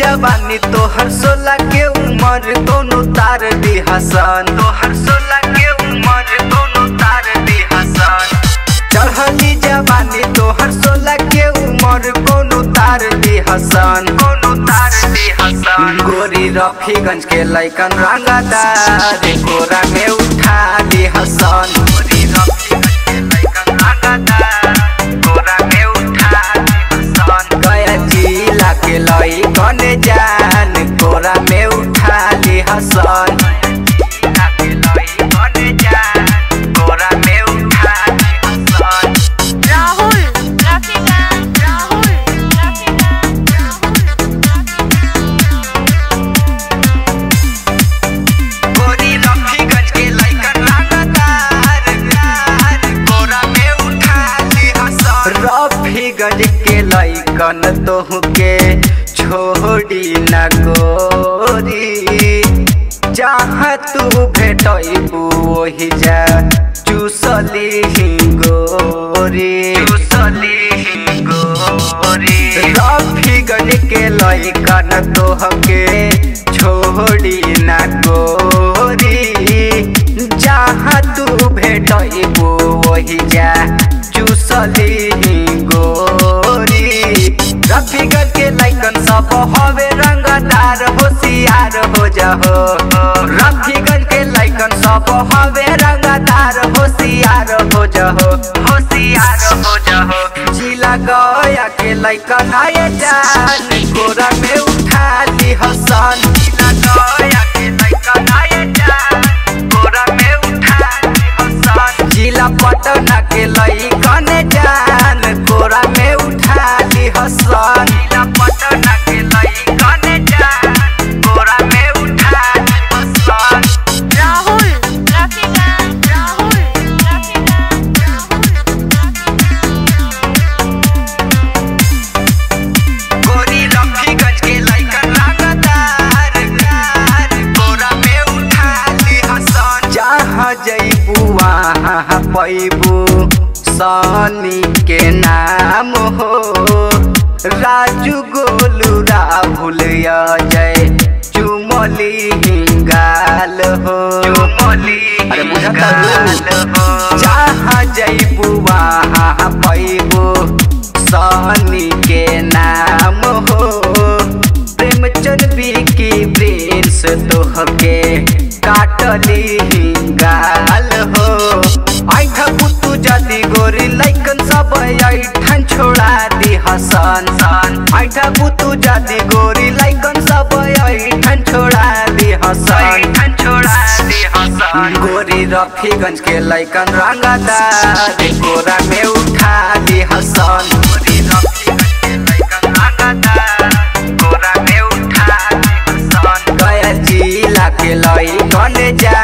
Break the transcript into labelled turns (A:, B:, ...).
A: जवानी तोहर सोलह के उम्र दोनों तार दी हसन तोहर सोलह के उम्र दोनों तार दी हसन चढ़ली जवानी तोहर सोलह के उम्र कोनो तार दी हसन कोनो तार दी हसन गोरी रफीगंज के लैकन रंगदार कोरा में उठा दी हसन गोरी रफीगंज के लैकन रंगदार कोरा में उठा दी हसन गया जिला के लैकन जान कोरा में उठा दी हसन जिला के लैकन जान कोरा में उठा दी हसन
B: राहुल रफीका राहुल रफीका
A: गोरी रफीगंज के लइकन रंगदार कोरा में उठा ली हसन रफीगंज के लइकन तोह के छोड़ी न गोरी जहाँ तू भेटबू ओही जा चूसली ही गोरी चूसली गोरी रफीगंज के लइकन तोह के छोड़ी न गोरी जहाँ तू भेटबू वही जा चूसली ही गोरी रफीगंज के लइकन सब हवे रंगदार होशियार हो जाहो रफीगंज के लइकन सब हवे रंगदार होशियार हो जाहो होशियार हो जाहो जिला गया के लइकन आए जान कोरा में उठा ली हसन जिला गया के लइकन आए जान कोरा में उठा ली हसन जिला पटना के लइकन जान कोरा में उठा ली हसन जिला पटना के लइकन जान कोरा में उठा ली हसन
B: राहुल रफीका राहुल रफीका
A: गोरी रफीगंज के लइकन रंगदार कोरा में उठा ली हसन जहाँ जइबू वहाँ पैबू सनी के नाम हो राजू गोलू राहुल अजय चुमली हिंगाल हो चुमली अरे हो जहाँ जइबू वहाँ पैबू सहनी के नाम हो प्रेमचंद की प्रिंस तोहके काटली गाल हो ऐठा पुतू जदी गोरी लैकन सब ऐठन छोड़ा दी हसन सन ऐठा पुतू जदी गोरी लैकन सब ऐठन छोड़ा दी हसन ऐठन छोड़ा दी हसन गोरी रफीगंज के लैकन रंगदार कोरा में उठा दी हसन गोरी रफीगंज के लैकन रंगदार कोरा में उठा दी हसन गया जिला के लैकन जा